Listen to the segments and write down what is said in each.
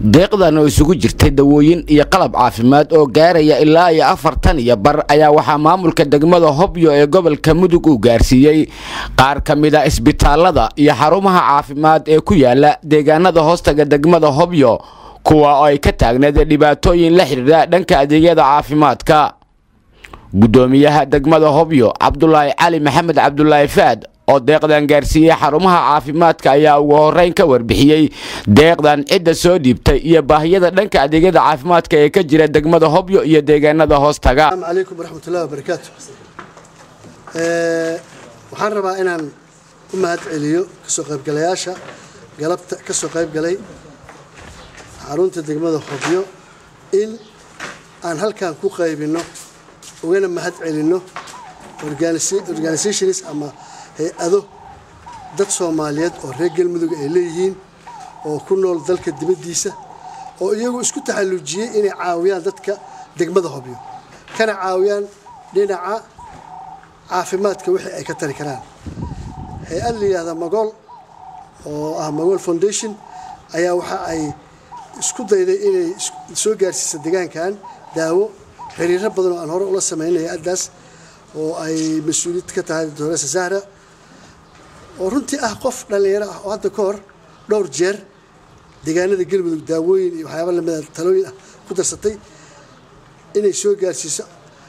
deeqdan oo isugu jirtay dawooyin iyo qalab caafimaad oo gaaraya ilaa iyo afartan iyo bar ayaa waxaa maamulka degmada hobyo ee gobolka mudug uu gaarsiiyey qaar ka mid a isbitaalada iyo xarumaha caafimaad ee ku yaala deegaanada hoostaga degmada hobyo kuwa oo ay ka taagneed dhibaatooyin la xidhiidha dhanka adeegyada caafimaadka guddoomiyaha degmada hobyo cabdulaahi cali maxamed cabdulaahi faad oo deeqdan gaarsiiyey xarumaha caafimaadka ayaa ugu horeyn ka warbixiyey deeqdan cidda soo dhiibtay iyo baahiyada dhanka adeegyada caafimaadka ee ka jira degmada hobyo iyo deegaanada hoostaga asalaamu calaykum waraxmatullahi wabarakaatu waxaan rabaa inaan u mahad celiyo kasoo qaybgalayaasha galabta ka soo qaybgalay xarunta degmada hobyo in aan halkan ku qaybinno ugana mahad celinno organizations ama hay-ado dad soomaaliyeed oo reer galmudug ay leeyihiin oo ku nool dalka dibaddiisa oo iyagu isku taxallujiyey inay caawiyaan dadka degmada hobyo kana caawiyaan dhinaca caafimaadka wixii ay ka tari karaan hay-ad la yidhahda magool oo ah magool foundation ayaa waxa ay isku dayday inay soo gaarsiisa deegaankan daawo xiriiro badan oo aan hore ula sameynay hay-addaas oo ay mas-uuliyad ka tahay doctoresa zahra oo runtii ah qof dhallinyaro ah oo hadda ka hor dhowr jeer deegaanada galmudug daawooyin iyo waxyaaba lamida talooyin ah ku darsatay inay soo gaarsiiso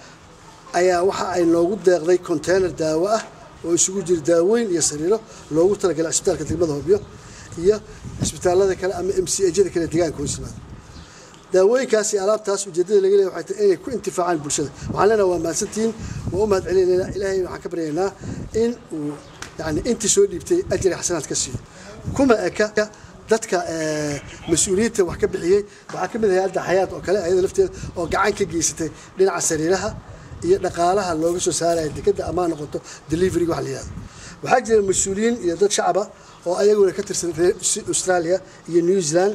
ayaa waxa ay noogu deeqday container daawo ah oo isugu jira daawooyin iyo sariiro loogu talagalay cisbitaalka degmada hobyo iyo cisbitaalada kale ama m c ajada kale deegaanka hoos yimaada daawooyinkaas iyo alaabtaas ujeedada laga leeyahay waxay tahay inay ku intifaacaan bulshada waxaan leenahay waa mahadsantihiin waa u mahad celinaynaa ilaahay waxaan ka baryaynaa in uu yani intii soo dhiibtay ajri xasanaad ka siiyo kuma eka dadka mas-uuliyiinta wax ka bixiyey waxaa ka mid ah hay-adda xayaat oo kale ayada lafteeda oo gacan ka geysatay dhinaca sariiraha iyo dhaqaalaha looga soo saaraya dekeda amaa noqoto deliveryga wax la yihahdo waxaa jira mas-uuliyiin iyo dad shacaba oo ayaguna ka tirsan reer australia iyo new zealand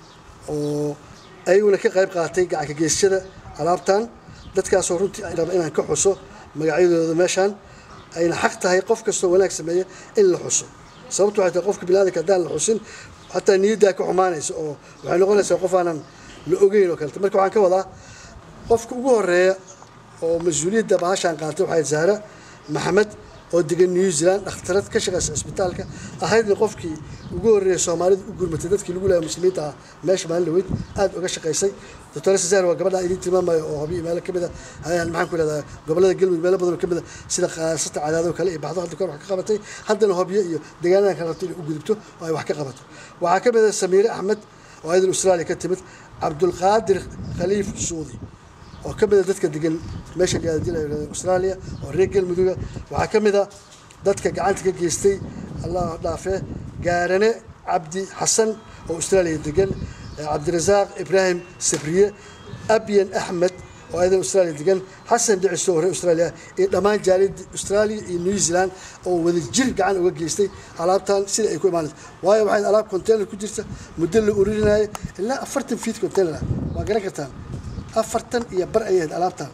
oo ayaguna ka qayb qaatay gacanka geysashada alaabtan dadkaasoo runtii ay raba inaan ka xuso magacyadooda meeshaan ayna xaq tahay qof kastoo wanaag sameeya in la xuso sababtu waxay tahay qofka biniadanka haddaan la xusin xataa niyaddaa ka xumaanaysa oo waxay noqonaysaa qof aanan la ogeyn oo kaleta marka waxaan ka wadaa qofka ugu horeeya oo mas-uuliyadda bahashaan qaatay waxay zahra maxamed oo degan new zealand dhakhtarad ka shaqeysa cisbitaalka ahaydna qofkii ugu horreeyay soomaalida u gurmatay dadkii lagu leeyahay muslimiinta ah meesha maalin dhaweyd aad uga shaqaysay doctor cesar waa gabadha idiin tilmaamayo oo hobiyo meelo kamid a maxaan ku ihahdaa gobolada galmudug meelo badan oo kamid a sida qaasata cadaado kale iyo baxdo hadda kor wax ka qabatay haddana hobyo iyo deegaanadan kale rabto inay u gudubto oo ay wax ka qabato waxaa ka mid ah samiire axmed oo ayadan australia ka timid cabdulqaadir khaliif suudi oo ka mid a dadka degan meesha la australia oo reer galmuduga waxaa ka mid a dadka gacanta ka geystay allah dhaafee gaarane cabdi xasan oo australia degan cabdirasaaq ibraahim sabriye abyan axmed oo ayadan australia degan xasan dhiciso oo reer australia iyo dhammaan jaaliyadda australia iyo new zealand oo wada jir gacan uga geystay alaabtan sida ay ku imaanaysa waayo waxay alaab container ku jirta muddo la urinaayo ilaa afartan feet container ah waa garan kartaan afartan iyo bar ayay ahayd alaabtan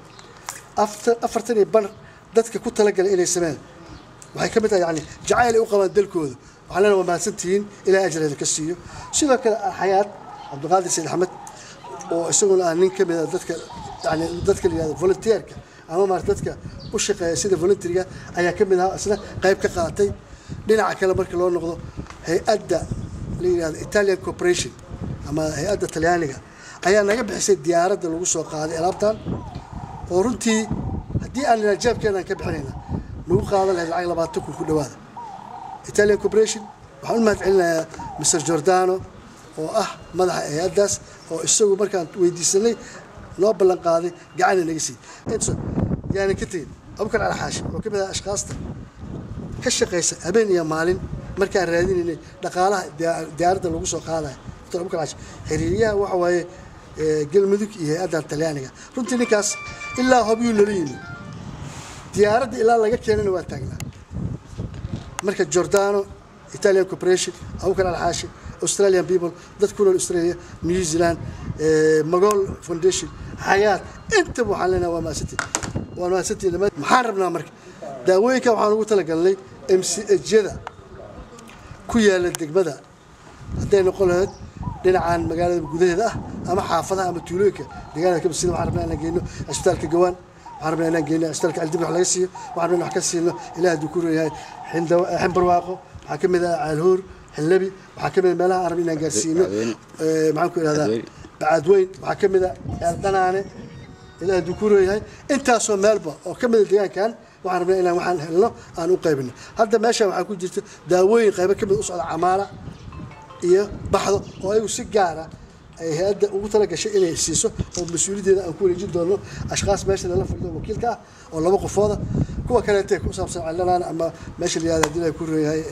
afartan iyo bar dadka ku talagalay inay sameeyaan waxay ka mid tahay yani jacayl ay u qabaan dalkooda waxaan leenahay waa mahadsantihiin ilaa ajreeda ka siiyo sidoo kale xayaad cabdiqaadir sayd axmed oo isaguna ah nin ka mid a dadka yani dadka la yihahdo volunteerka ama maarata dadka u shaqeeya sida volunteeriga ayaa ka mid ahaa isna qayb ka qaatay dhinaca kale marka loo noqdo hay-adda la yihahdo italian corporation ama hay-adda talyaaniga ayaa naga bixisay diyaaradda lagu soo qaaday alaabtan oo runtii haddii aan nina jaabkeenaan ka bixinayna nagu qaadan lahayd lacag labaatan kun ku dhawaada italian corporation waxaan u mahad celinayaa mr jordano oo ah madaxa hay-addaas oo isagu markaan weydiisanay noo ballan qaaday gacana naga siiyey yaanan ka tegin abukar alxaashi oo ka mid ah ashkaasta ka shaqaysa habeen iyo maalin markaan raadinaynay dhaqaalaha diyaaradda lagu soo qaadaya dr abukar alxaashi xiriiryaha waxa waaye galmudug iyo hay-addan talyaaniga runtii ninkaas ilaa hobyuu nala yimi diyaaradda ilaa laga keenana waa taagnaa marka jordano italian corporation abukar alxaashi australian people dad ku nool australia new zealand magool foundation xayaat intaba waxaan leenahay waa mahadsantiin waa mahadsantiin maxaan rabnaa marka daawooyinka waxaan ugu talagalnay m c h yada ku yaala degmada hadday noqon lahayd dhinacan magaalada gudaheeda ah ama xaafadaha ama tuulooyinka deegaanada ka basida waxaan rabnaa inaan geyno cisbitaalka gawaan waxaan rabnaa inaan geyno cisbitaalka caldibir wax laga siiyo waxaan rabnaa wax ka siino ilaah hadduu ku reeyahay ximbarwaaqo waxaa ka mid ah caalhoor xilnabi waxaa ka mid meelaha aan rabna inaan gaarsiino maxaan ku ihahdaa bacadweyn waxaa ka mid ah eeldhanaane ilaah hadduu ku reeyahay intaasoo meelba oo ka mid a deegaankan waxaan rabnaa inaan waxaan helno aan u qaybino hadda meeshaan waxaa ku jirta daawooyin qaybo ka mid u socda camaala iyo baxdo oo ayagu si gaara ay hay-adda ugu tala gashay inay siiso oo mas-uuliyaddeeda aan ku wareejin doono ashkaas meesha lala fadhido wakiilka ah oo laba qofooda kuwa kaleete ku saabsan celdhanaan ama meesha la yihahda hadii la ku reeyahay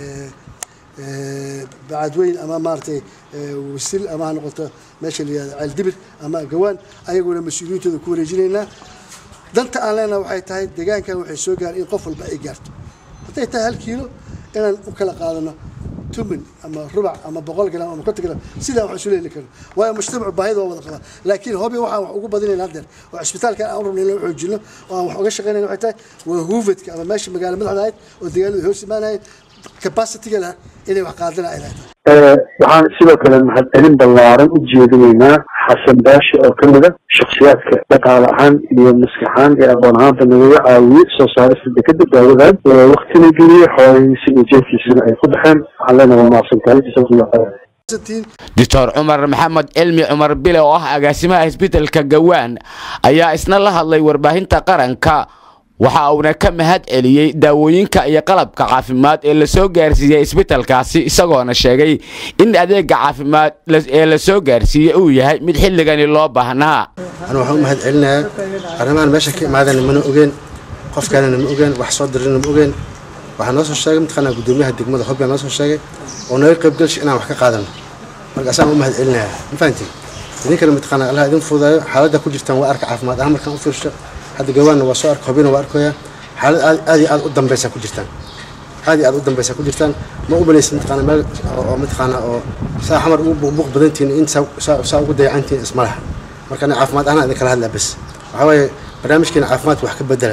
bacadweyn ama maaragtay wasil ama ha noqoto meesha la yihahda ceeldibir ama gawaan ayaguna mas-uuliyintooda ku wareejinaynaa danta aan leenaha waxay tahay deegaankan waxay soo gaar in qof walba ay gaarto hadday tahay hal kiilo inaan u kala qaadano tumin ama rubac ama boqol gram ama konton gram sidaa wax isu leeli karno waayo mujtamacu baahida waa wada qabaa laakiin hobi waxaan wax ugu badinayna haddeer oo cisbitaalkan aan rabno in la xoojino oo aan wax uga shaqaynayna waxay tahay waa huufadka ama meesha magaala madaxda ahayd oo deegaanada hoos imaanahayd capacity-ga lah inay wax qaadana ay leedahay waxaan sidoo kale mahadcelin ballaaran u jeedinaynaa xasan baashi oo ka mid a shakhsiyaadka dhaqaale ahaan iyo maskaxaan iyo aqoon ahaanba nagaga caawiyey soo saarista dekeda daawadan waktina geliyey xoolihiisa iyo jeefkiisana ay ku baxeen waxaan leenahay waa mahadsantahay jazakumullah khayr doctor cumar maxamed cilmi cumar bile oo ah agaasimaha isbitaalka gawaan ayaa isna la hadlay warbaahinta qaranka waxa uuna ka mahad celiyey daawooyinka iyo qalabka caafimaad ee lasoo gaarsiiyey isbitalkaasi isagoona sheegay in adeega caafimaad ee lasoo gaarsiiyey uu yahay mid xilligani loo baahnaa anu waxaan u mahad celinayaa arrimahan meesha ka imaadana mana ogeen qofkaanana ma ogeen wax soo dirina ma ogeen waxaa noo soo sheegay mataqaanaa guddoomiyaha degmada hobyaa noo soo sheegay oo naga qaybgalsha inaan wax ka qaadano marka asaan u mahad celinayaa ma fahantiin idinkana mataqaanaa allah idin fudaayo xaaladda ku jirtaan waa arka caafimaad ahaan markaan u fiirsho hadda gawaanna waa soo arka hobina waa arkoyaa xaalad aad aad iyo aad u dambaysaa ku jirtaan aad iyo aad u dambaysaa ku jirtaan ma u malaysa mataqaana meel oo mataqaana oo saa xamar ugu buuqbuuq badantihin in saa ugu dayacantihin isma laha marka ana caafimaad ahaan idin kala hadlaa bas waxaa waaye barnaamijkeena caafimaadka wax ka bedela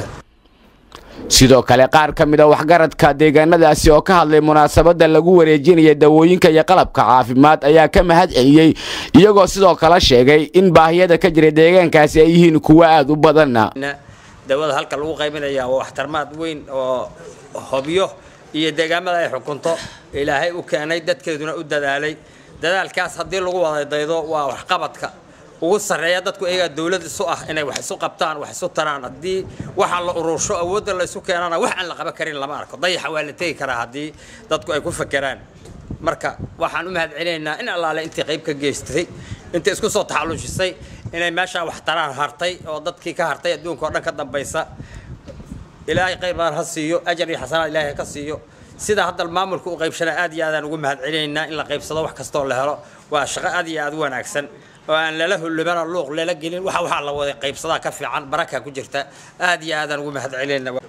sidoo kale qaar ka mid a waxgaradka deegaanadaasi oo ka hadlay munaasabadda lagu wareejinaya dawooyinka iyo qalabka caafimaad ayaa ka mahad celiyey iyagoo sidoo kale sheegay in baahiyada ka jira deegaankaasi ay yihiin kuwo aada u badanna dawada halka lagu qaybinaya waa waxtarmaad weyn oo hobyo iyo deegaamada ay xukunto ilaahay u keenay dadkeeduna u dadaalay dadaalkaas haddii lagu wadadaydo waa waxqabadka ugu sarreeya dadku iyagaa dawlad isu ah inay wax isu qabtaan wax isu taraan haddii waxa la urursho awoodda la isu keenana wax aan la qaban karin lama arko dayaxa waa la tegi karaa haddii dadku ay ku fakeraan marka waxaan u mahad celinaynaa in allaale intii qayb ka geystay intii isku soo taxalluujisay inay meeshaan wax taraan hartay oo dadkii ka hartay adduunka oo dhan ka dambaysa ilaahay khayr badan ha siiyo ajar iyo xasanaad ilaahay ka siiyo sida hadda maamulka u qaybshana aad iyo aadaan ugu mahad celinaynaa in la qaybsado wax kastoo la helo waa shaqo aad iyo aad u wanaagsan oo aan lala hulumana luuq lala gelin waxa waxaa la wada qaybsadaa ka fiican baraka ku jirta aad iyo aadaan ugu mahad celinaynaa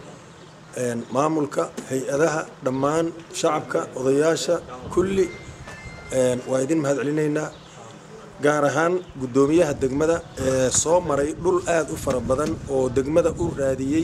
maamulka hay-adaha dhammaan shacabka odayaasha kulli waa idin mahad celinaynaa gaar ahaan guddoomiyaha degmada ee soo maray dhul aada u fara badan oo degmada u raadiyey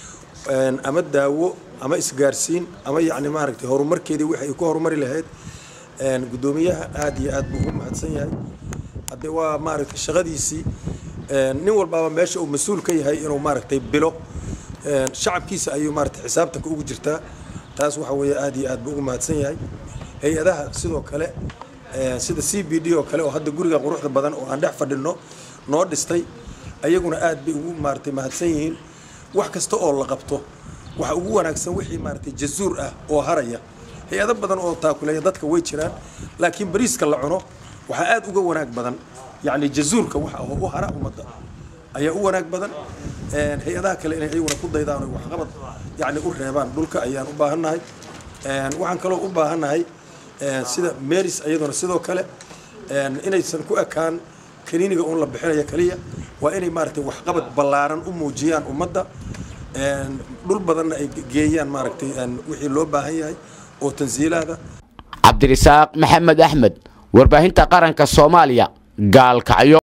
ama daawo ama isgaarsiin ama yacni maaragtay horumarkeedii wixii ay ku horumari lahayd guddoomiyaha aada iyo aad buu ugu mahadsan yahay haddee waa maaragtay shaqadiisii nin walbaaba meesha uu mas-uul ka yahay inuu maaragtay bilo shacabkiisa ayuu maaragtay xisaabtanka ugu jirtaa taas waxa weeye aada iyo aad buu ugu mahadsan yahay hay-adaha sidoo kale sida c b d oo kale oo hadda guriga quruxda badan oo aan dhex fadhino noo dhistay ayaguna aad bay ugu maaragtay mahadsan yihiin wax kasta oo la qabto waxa ugu wanaagsan wixii maaragtay jazuur ah oo haraya hay-ado badan oo taakuleeya dadka way jiraan laakiin bariiska la cuno waxaa aad uga wanaag badan yacni jazuurka waxa oo u hara ummadda ayaa u wanaag badan hay-adaha kale inay ayaguna ku daydaan oo waxqabad yacni u reebaan dhulka ayaan u baahannahay waxaan kaloo u baahannahay sida meris ayaduna sidoo kale inaysan ku ekaan kaniiniga uun la bixinaya kaliya waa inay maaragtay waxqabad ballaaran u muujiyaan ummadda dhul badanna ay geeyaan maaragtay wixii loo baahan yahay oo tansiilaada cabdirisaaq maxamed axmed warbaahinta qaranka soomaaliya gaalkacyo